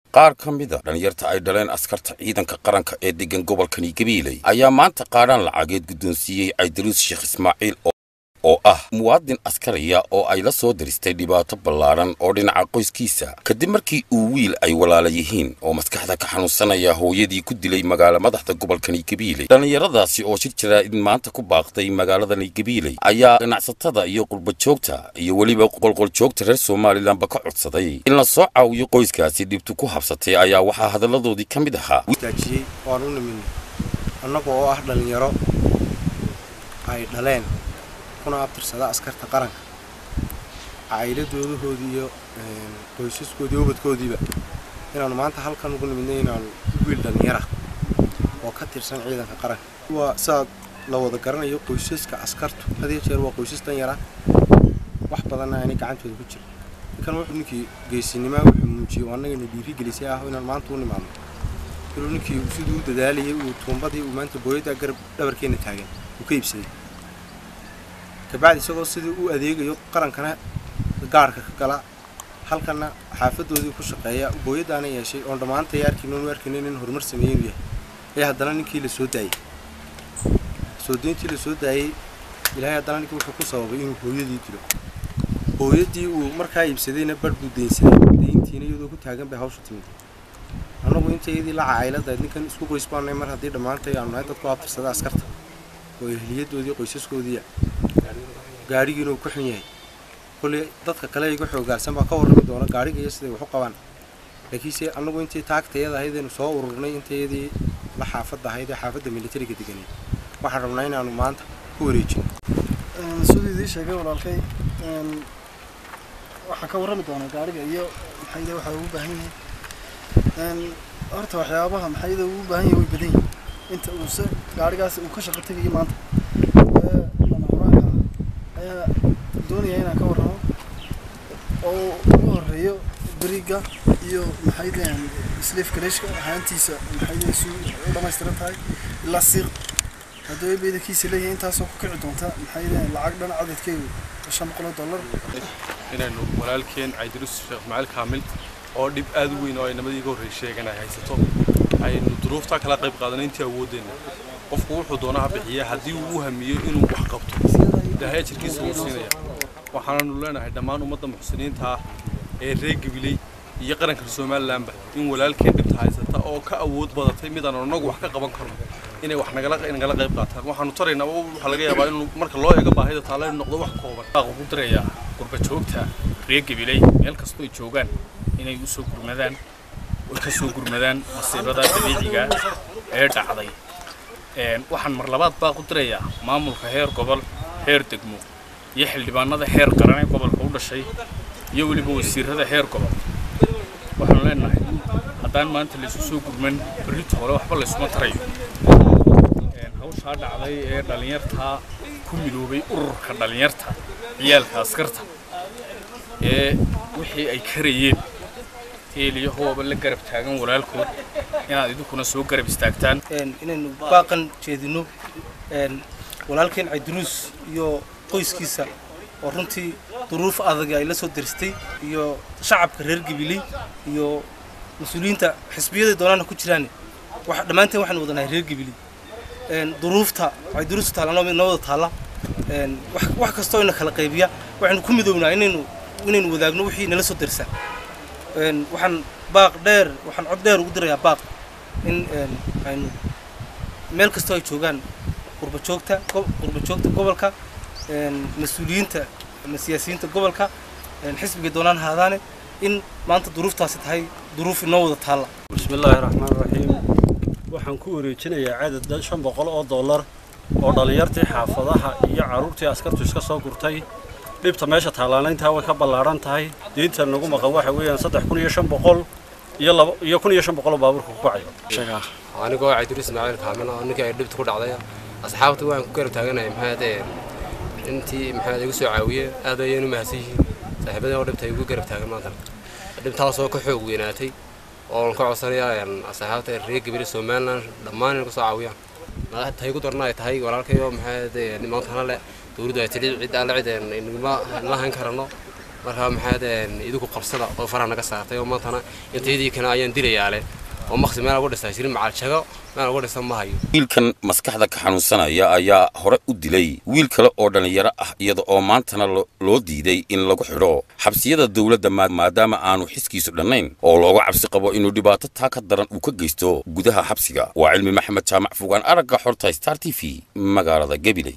qaar ka mida dhallinyarta ay dhaleen askarta ciidanka qaranka ee degan gobolkani gabiiley ayaa maanta qaadhaan lacageed guddoonsiiyey caydaruus sheekh ismaaciil oo ah muwaadin askariya oo ay la soo diristay dhibaato ballaadhan oo dhinaca qoyskiisa kadib markii uu wiil ay walaala yihiin oo maskaxda ka xanuunsanaya hooyadii ku dilay magaala madaxda gobolkani gabiiley dhallinyaradaasi oo shir jaraa'id maanta ku baaqday magaaladani gabiiley ayaa ganacsatada iyo qurbajoogta iyo weliba qolqoljoogta reer somalilanba ka codsaday in la soo caawiyo qoyskaasi dhibtu ku habsatay ayaa waxaa hadalladoodii ka mid ahaa daajiyey waan u nimin annaga oo ah dhallinyaro ay dhaleen kuna abtirsada askarta qaranka caa'iladoodahoodii iyo qoysaskoodii ubadkoodiiba inaanu maanta halkan ugu nimidnay inaanu wiil dhallinyara oo ka tirsan ciidanka qaranka waa sidaad la wada garanayo qoysaska askartu hadiyo jeer waa qoysas danyara wax badanna aanay gacantooda ku jirin ninkan wuxuu ninkii geesinimaa wuxuu muujiyey oo annagana dhiirigelisay ah inaan maanta u nimaadno inuu ninkii siduu u dadaalayay uu tuumbadii uu maanta booyadda garab dhabarkeenna taagan uu ka iibsaday kabacdi isagoo sidii u adeegayo qarankana gaarhka ka gala halkana xaafadoodii ku shaqeeya booyadaana yeeshay oon dhammaantay arkiinoonu arkaynin in horumar sameeyey inuu yahay ee haddana ninkii la soo daayey soo deyntii la soo daayey ilaahay haddana ninkii wuxuu ku sababay inuu hooyadii dilo hooyadii uu markaa iibsadayna barh buu deynsaday deyntiina iyadoo ku taagan bay hawsha timid annagu inta iyadii la cacayladayd ninkan isku qoys baanay mar haddii dhammaantay aanu nahay dadku abtirsada askarta oo ehliyadoodii qoysaskoodiiya gaadhigiina uu ku xun yahay kolley dadka kale iga xoogaarsan baa ka warrami doona gaadhiga iyo siday wax u qabaan laakiinse annagu intii taagtayada ahaydaynu soo ururnay intayadii la xaafadda ahayd ee xaafadda militariga deganay waxaan rabnaa inaanu maanta ku wareejino siduu idii sheegay walaalkay waxaan ka warrami doonaa gaadhiga iyo maxayda waxa ugu baahan yahay horta waxyaabaha maxayda ugu baahan yahay way badan yihin inta uu se gaadhigaas uu ka shaqo tegayo maanta ayaa doonaya inaan ka warramo oo ugu horeeyo beriga iyo maxaydahan sleef kaleshka ahaantiisa maxayda si u dhamaystiran tahay ilaa siiq hadduu beedakiisa leeyahay intaasoo ku kici doonta maxaydahan lacag dhan cadadkeedu shan boqol oo dollar inaynu walaalkeen caydirus sheekh ismaaciil kaamil oo dhib aad u weyn oo ay namadii iga horreey sheegan ay haysato aynu duruuftaa kala qayb qaadanay intii awoodeenna qofku wuxuu doonaa ha bixiya haddii uu u hamiyo inuu wax qabto ilaahay ajirkiisa wuu siinaya waxaananu leenahay dhammaan ummadda muxsiniinta ah ee reer gabiley iyo qaranka somalilanba in walaalkeen dhibta haysata oo ka awood badatay midaan annagu wax ka qaban karno inay wax nagala nagala qayb qaataan waxaanu taraynaa waxaa laga yaabaa inuu marka loo eego baahida taala inuu noqdo wax kooban ugu dirayaa gurbajoogta reer gabiley meel kastoo ay joogaan inay u soo gurmadaan oy ka soo gurmadaan masiibada dabiiciga ee dhacday waxaan mar labaad baa ku dirayaa maamulka heer gobol heer degmo iyo xildhibaanada heer qaran ee gobolka u dhashay iyo weliba wasiirada heer gobol waxaanu leenahay haddaan maanta laysu soo gurman berrito hore waxba laysuma tarayo hawshaa dhacday ee dhallinyartaa ku midoobay ururka dhallinyarta ciyaalka askarta ee wixii ay karayeen heeliyo hooba la garab taagan walaalkood inaad idinkuna soo garab istaagtaan inaynu baaqan jeedino walaalkeen cayduruus iyo qoyskiisa oo runtii duruuf adag ay la soo diristay iyo shacabka reer gabiley iyo mas-uuliyiinta xisbiyada doonaana ku jiraan dhammaanteen waxaanu wadanahay reer gabiley duruufta cayduruus taalla noo wada taalla wax kastoo ina kala qaybiya waxaynu ku midownaa inaynu inaynu wadaagno wixii nala soo dirsa waxaan baaq dheer waxaan cod dheer ugu dirayaa baaq in aynu meel kastoo ay joogaan qurbajoogta qurbajoogta gobolka mas-uuliyiinta ama siyaasiyiinta gobolka xisbiga doonaan haadaane in maanta duruuftaasi tahay duruuf inoo wada taalla bismillaahi raxmaan raxiim waxaan ku wareejinayaa cadad shan boqol oo dollar oo dhallinyartii xaafadaha iyo carruurtii askartu iska soo gurtay dhibta meesha taallaana intaa way ka ballaadhan tahay diinta nagu maqan waxa weeyaan saddex kun iyo shan boqol iyo laba iyo kun iyo shan boqol oo baabuurka ku kacayo anigoo cayduris ismaaciil kaamil oo ninkii ay dhibta ku dhacday asxaabta waan ku garab taaganahay maxaad intii maxaad igu soo caawiyeen aad ayaynu mahadsan yihiin saaxiibadii oo dhibta igu garab taagan maanta dhibtaasoo ka xoog weynaatay oo ka codsanayaa asxaabta reer gabile somaliland dhammaan inay ku soo caawiyaan tahay ku darna ay tahay walaalkayo maxaad maantana le dowladdu ay tidhi cid alle cid inaguma la hayn karano markaa maxaad idinku qabsada oo faraha naga saartay oo maantana intaydii kana ayaan dilayaale oo maqsi meel ugu dhistaa jirin macaljago meel ugu dhista ma hayo wiilkan maskaxda ka xanuunsanaya ayaa hore u dilay wiil kale oo dhallinyaro ah iyada oo maantana loo diiday in lagu xidho xabsiyada dowladda maadaama aanu xiskiisu dhannayn oo looga cabsi qabo inuu dhibaato taa ka daran uu ka geysto gudaha xabsiga waa cilmi maxamed jaamac fogaan aragga xorta star t v magaalada gabiley